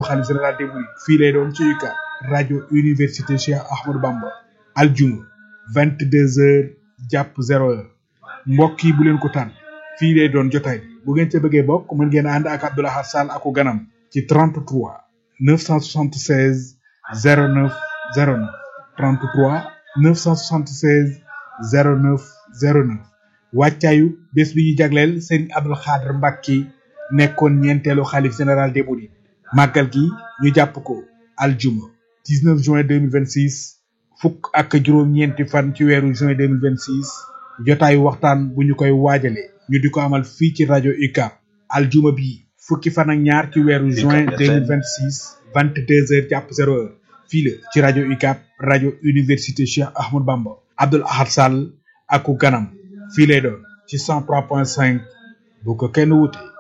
xalif général des mourides fii lay doon ci UCAB rajo université Cheikh Ahmadou Bamba aljuma vingt deux heures jàpp zéro heure mbokk yi bu leen ko tànn fii lay doon jotaay bu ngeen ca bëggee bokk mën ngeen ànd ak Abdou Lahad Sall aku ganam ci 33 976 09 09 33 976 09 09 wàccaayu bés bi ñu jagleel Serigne Abdou Khadr Mbacke nekkoon ñeenteelu xalif général des mourides màggal gi ñu jàpp ko aljuma 19 juin 2026 fukk ak juróom-ñeenti fan ci weeru juin 2026 jotaayu waxtaan bu ñu koy waajale ñu di ko amal fii ci rajo UCAB aljuma bi fukki fan ak ñaar ci weeru juin 2026 22 heures jàpp 0 heure fii la ci rajo UCAB rajo université Cheikh Ahmadou Bamba Abdoul Ahad Sall aku ganam fii lay doon ci 103.5 bu ko kenn wute